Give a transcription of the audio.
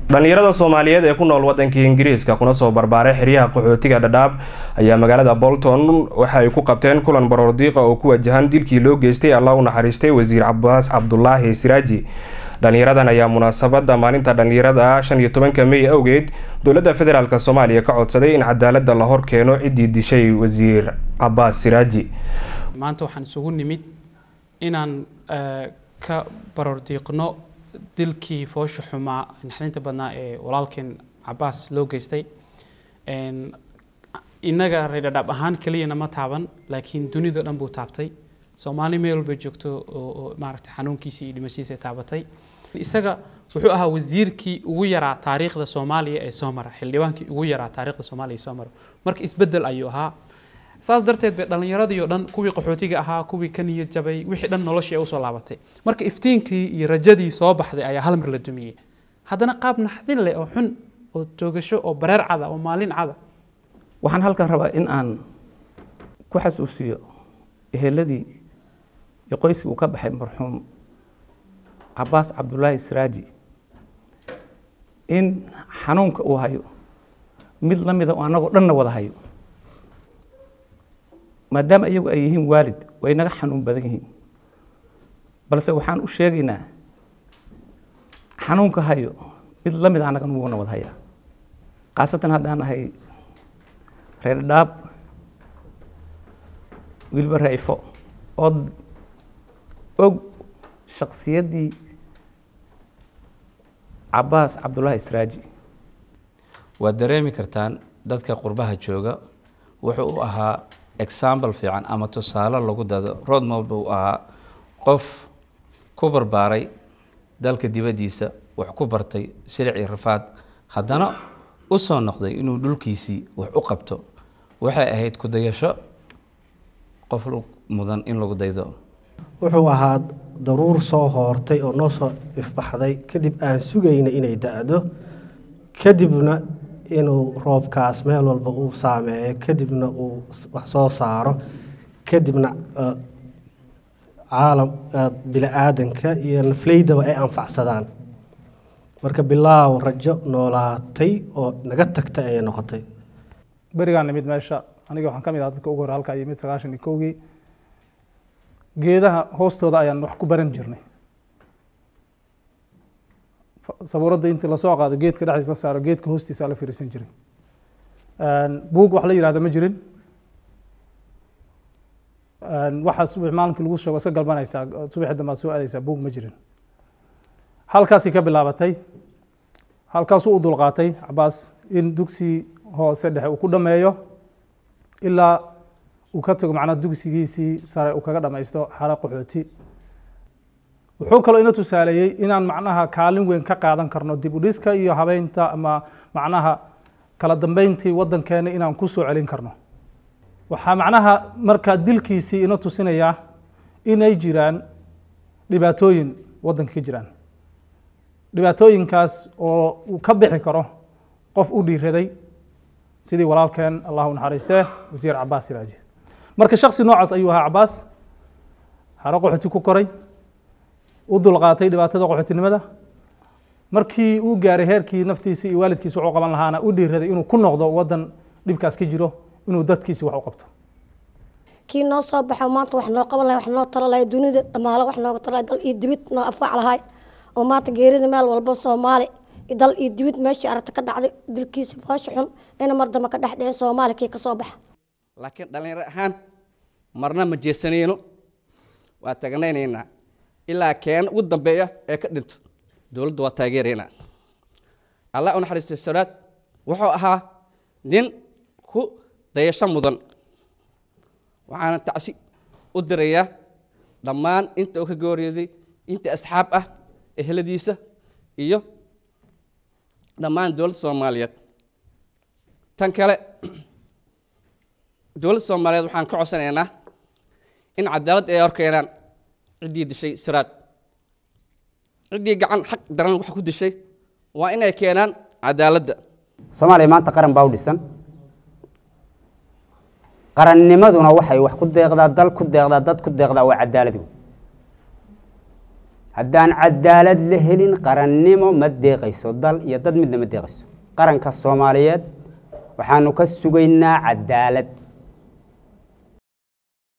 dhallinyarada soomaaliyeed ee ku nool waddanka ingiriiska kuna soo barbaaray xeryaha qaxootiga dhadhaab ayaa magaalada bolton waxa ay ku qabteen kulan baroordiiqa oo ku wajahan dilkii loo geystay allah u naxariistay wasiir cabaas cabdulaahi siraaji dhallinyaradan ayaa munaasabada maalinta dhallinyarada shan iyo tobanka mey awgeed dowladda federaalk soomaaliya ka codsaday in cadaalada la hor keeno ciddii dishay wasiir cabaas siraaji maanta waxaan isugu nimid inaan ka baroordiiqno dilkii foosha xumaa naxdinta badnaa ee walaalkeen cabaas loo geystay innaga reerdhadhaab ahaan keliyana ma taaban laakiin dunida dhan buu taabtay soomaali meel walbay joogto oo maaragtay xanuunkiisii iyo dhimashadiisa taabatay isaga wuxuu ahaa wasiirkii ugu yaraa taariikhda soomaaliya ee soo mara xildhibaankii ugu yaraa taariikhda soomaaliya ee soo mara marka isbeddel ayuu ahaa saas darteed bay dhallinyaradii oo dhan kuwii qaxootiga ahaa kuwii ka niyad jabay wixii dhan noloshii ay usoo laabatay marka iftiinkii iyo rajadii soo baxday ayaa hal mar la dumiyey haddana qaab naxdin leh oo xun oo toogasho oo bareer cada oo maalin cada waxaan halkan rabaa in aan ku xasuusiyo eheladii iyo qoyskii uu ka baxay marxuum cabaas cabdulaahi siraaji in xanuunka uu hayo mid la mida oo annagoo dhanna wada hayo maadaama iyagu ay yihiin waalid way naga xanuun badan yihiin balse waxaan u sheegaynaa xanuunka hayo mid la mid annagan wuuna wada hayaa khaasatan haddaan ahay reer dhaab wilba rayfo oo og shaksiyaddii cabaas cabdulaahi siraaji waad dareemi kartaan dadka qurbaha jooga wuxuu u ahaa example fiican ama tusaale lagu dado rodmob uu ahaa qof ku barbaaray dalka dibaddiisa wax ku bartay silic iyo rafaad haddana u soo noqday inuu dhulkiisii wax u qabto waxay ahayd ku-dayasho qof mudan in lagu daydo wuxuu ahaa daruur soo hoortay oo noo soo ifbaxday kadib aan sugayna inay da-do kadibna inuu roobkaas meel walba uu saameeyo kadibna uu wax soo saaro kadibna caalam bili-aadanka iyo nafleydaba ay anfacsadaan marka bilaaw rajo noolaatay oo naga tagtay ayay noqotay berigaan nimid meesha aniga waxaan ka mid aha dadka ugu hore halkaa yimid sagaashan iyo kowgii geedaha hoostooda ayaan wax ku baran jirnay sabuuradda intii lasoo qaado geedka dhexdiis la saaro geedka hoostiisa la firiisan jiray buug wax la yihahda ma jirin waxaa subax maalinkii lagu sheego iska galbanaysaa subaxi dambe aad soo aadaysaa buug ma jirin halkaasay ka bilaabatay halkaasuu u dulqaatay cabaas in dugsi hoose dhexe uu ku dhameeyo ilaa uu ka tago macnaa dugsigiisii sare uu kaga dhamaysto xara qaxooti wuxuu kaloo ina tusaaleeyey inaan macnaha kaalin weyn ka qaadan karno dib u dhiska iyo habeynta ama macnaha kala dambeyntii waddankeena inaan ku soo celin karno waxaa macnaha markaa dilkiisii ina tusinayaa inay jiraan dhibaatooyin waddanka ka jiraan dhibaatooyinkaas oo uu ka bixi karo qof u dhiiraday sidii walaalkeen allahu naxariistee wasiir cabaas siraaji marka shaksi noocaas ayuu ahaa cabaas xaro qaxooti ku koray u dulqaatay dhibaatada qaxootinimada markii uu gaaray heerkii naftiisa iyo waalidkiisa wuxuu qaban lahaana u dhiiraday inuu ku noqdo waddan dhibkaas ka jiro inuu dadkiisi wax u qabto kii noo soo baxo maanta wax noo qaban lahay wax noo talo lahay dunida dhamaalo wax nooga talo lahay dal iyo dibid noo afaac lahay oo maanta geerida meel walba soomaali dal iyo dibid meeshii aragta ka dhacday dilkiisa foosha xun ina mar dambe ka dhex dhicin soomaali kii ka soo baxa laakiin dhallinyaro ahaan marna ma jeesanayno waa tagnaynaynaa ilaa keena ugu dambeeya ee ka dhinto dowladda waa taageeraynaa allah u naxariistay saraad wuxuu ahaa nin ku dayasho mudan waxaana tacsi u dirayaa dhammaan inta uu ka gooryeeday inta asxaab ah eheladiisa iyo dhammaan dowladda soomaaliyeed tan kale dowladda soomaaliyeed waxaan ka codsanaynaa in cadaalad ay horkeenaan ciddii dishay siraad ciddii gacan xaq daran wax ku dishay waa inay keenaan cadaaladda soomaaliya maanta qaran baa u dhisan qarannimaduna waxay wax ku deeqdaa dal ku deeqdaa dad ku deeqdaa waa cadaalad wey haddaan cadaalad la helin qarannimo ma deeqayso dal iyo dad midna ma deeqayso qaranka soomaaliyeed waxaanu ka sugaynaa cadaalad